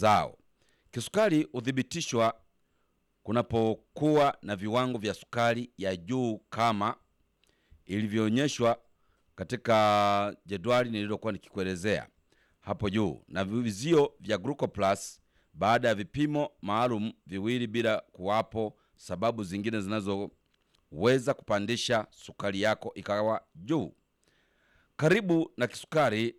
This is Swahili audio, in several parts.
zao. Kisukari huthibitishwa kunapokuwa na viwango vya sukari ya juu kama ilivyoonyeshwa katika jedwali nililokuwa nikikuelezea hapo juu, na vizio vya glucoplus baada ya vipimo maalum viwili, bila kuwapo sababu zingine zinazoweza kupandisha sukari yako ikawa juu. Karibu na kisukari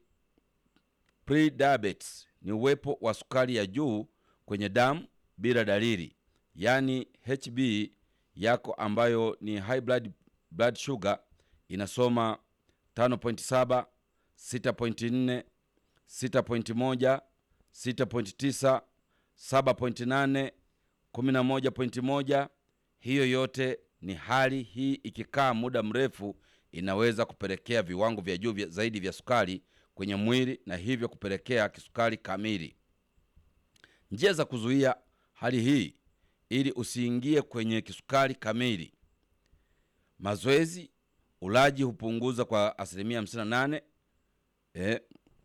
prediabetes ni uwepo wa sukari ya juu kwenye damu bila dalili, yaani HB yako ambayo ni high blood, blood sugar inasoma 5.7, 6.4, 6.1, 6.9, 7.8, 11.1. Hiyo yote ni hali hii ikikaa muda mrefu inaweza kupelekea viwango vya juu vya zaidi vya sukari kwenye mwili na hivyo kupelekea kisukari kamili. Njia za kuzuia hali hii ili usiingie kwenye kisukari kamili: mazoezi, ulaji hupunguza kwa asilimia 58. Eh,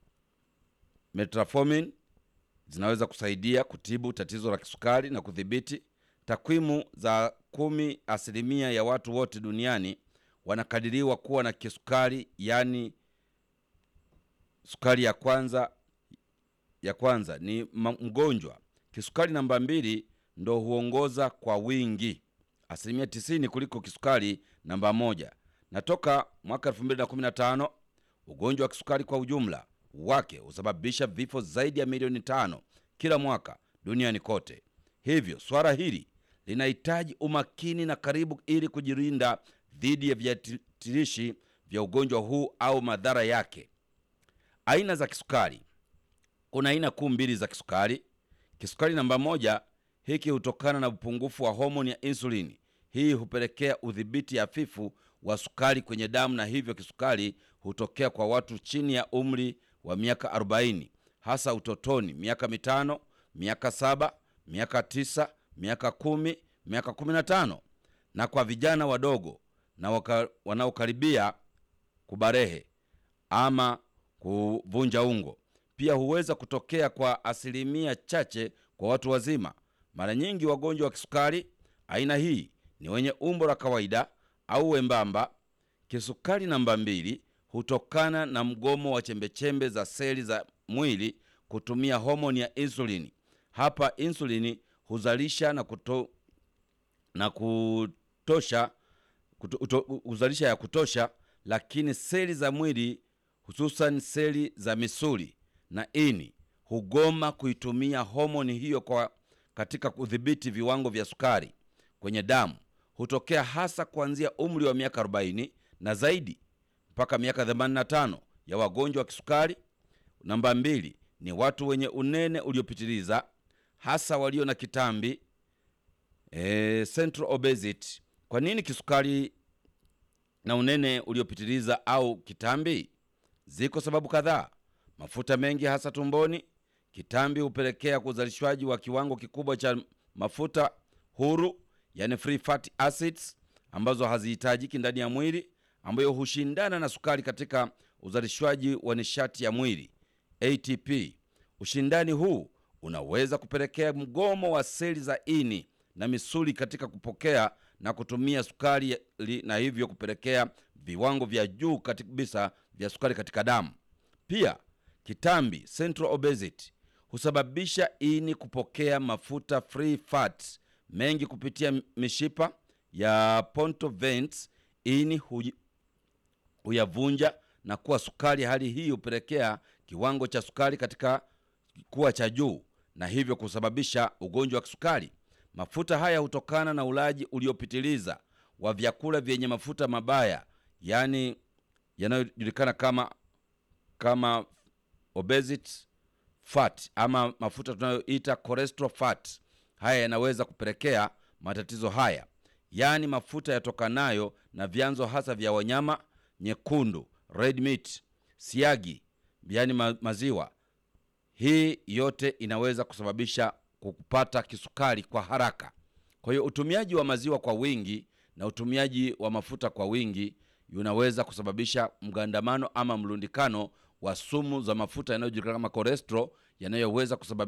metformin zinaweza kusaidia kutibu tatizo la kisukari na kudhibiti. Takwimu za kumi asilimia ya watu wote duniani wanakadiriwa kuwa na kisukari, yaani sukari ya kwanza ya kwanza ni mgonjwa. Kisukari namba mbili ndo huongoza kwa wingi asilimia tisini kuliko kisukari namba moja. Na toka mwaka 2015 ugonjwa wa kisukari kwa ujumla wake husababisha vifo zaidi ya milioni tano kila mwaka duniani kote. Hivyo swala hili linahitaji umakini na karibu ili kujilinda dhidi ya viatilishi vya ugonjwa huu au madhara yake. Aina za kisukari. Kuna aina kuu mbili za kisukari. Kisukari namba moja, hiki hutokana na upungufu wa homoni ya insulini. Hii hupelekea udhibiti hafifu wa sukari kwenye damu, na hivyo kisukari hutokea kwa watu chini ya umri wa miaka 40, hasa utotoni, miaka mitano, miaka saba, miaka tisa, miaka kumi, miaka 15, na kwa vijana wadogo na waka, wanaokaribia kubarehe ama kuvunja ungo. Pia huweza kutokea kwa asilimia chache kwa watu wazima. Mara nyingi wagonjwa wa kisukari aina hii ni wenye umbo la kawaida au wembamba. Kisukari namba mbili hutokana na mgomo wa chembechembe za seli za mwili kutumia homoni ya insulini. Hapa insulini huzalisha na, kuto, na kutosha kuto, uto, huzalisha ya kutosha, lakini seli za mwili hususan seli za misuli na ini hugoma kuitumia homoni hiyo kwa katika kudhibiti viwango vya sukari kwenye damu. Hutokea hasa kuanzia umri wa miaka 40 na zaidi mpaka miaka 85 ya wagonjwa wa kisukari. Namba mbili ni watu wenye unene uliopitiliza, hasa walio na kitambi e, central obesity. Kwa nini kisukari na unene uliopitiliza au kitambi? Ziko sababu kadhaa. Mafuta mengi hasa tumboni. Kitambi hupelekea uzalishwaji wa kiwango kikubwa cha mafuta huru, yani free fatty acids, ambazo hazihitajiki ndani ya mwili, ambayo hushindana na sukari katika uzalishwaji wa nishati ya mwili ATP. Ushindani huu unaweza kupelekea mgomo wa seli za ini na misuli katika kupokea na kutumia sukari, na hivyo kupelekea viwango vya juu kabisa vya sukari katika damu. Pia kitambi central obesity husababisha ini kupokea mafuta free fat mengi kupitia mishipa ya portal veins. Ini huyavunja na kuwa sukari. Hali hii hupelekea kiwango cha sukari katika kuwa cha juu na hivyo kusababisha ugonjwa wa kisukari. Mafuta haya hutokana na ulaji uliopitiliza wa vyakula vyenye mafuta mabaya, yaani yanayojulikana kama kama obesity fat ama mafuta tunayoita cholesterol fat. Haya yanaweza kupelekea matatizo haya, yaani mafuta yatokanayo na vyanzo hasa vya wanyama nyekundu, red meat, siagi, yaani ma maziwa. Hii yote inaweza kusababisha kupata kisukari kwa haraka. Kwa hiyo utumiaji wa maziwa kwa wingi na utumiaji wa mafuta kwa wingi unaweza kusababisha mgandamano ama mlundikano wa sumu za mafuta yanayojulikana kama cholesterol yanayoweza kusababisha